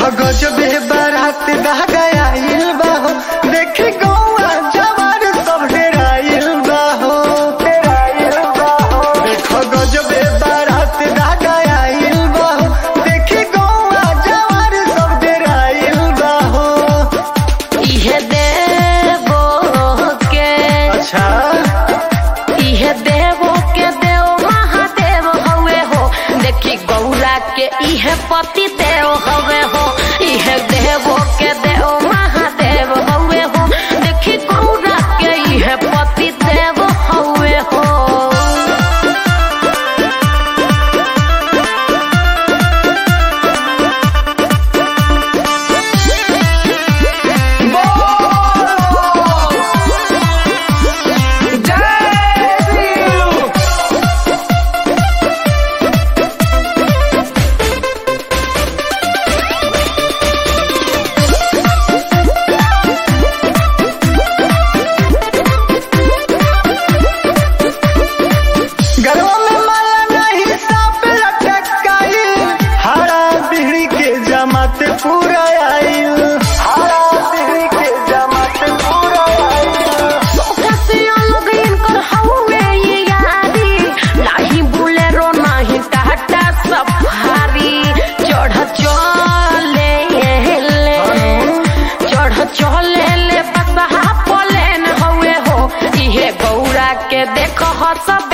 गजबे बारात दा गया बा हो देखी गौआ जवान सब डेराइल बा हो देखो गजबे बारात दा गया बा हो देखी गौआ जवान सब डेराइल बा हो इहे देवो के अच्छा इहे देवो के देव महादेव हवे हो देखी गौरा के इहे पति देव हवे हो इहे देवो के देव महादेव हवे हो देखी गौरा के इहे पति देव हवे हो गरवा में माला नहीं सांप लटकाई हरा बिहड़ी के जमात पूरा आइल हरा बिहड़ी के जमात पूरा आइल कसिया लोग इनकर हवे ये यारी नाही बुलेरो नाही टाटा सफारी चढ़ चले ले चढ़ चले ले बसहा पलेन हवे हो इहे गौरा के देख सब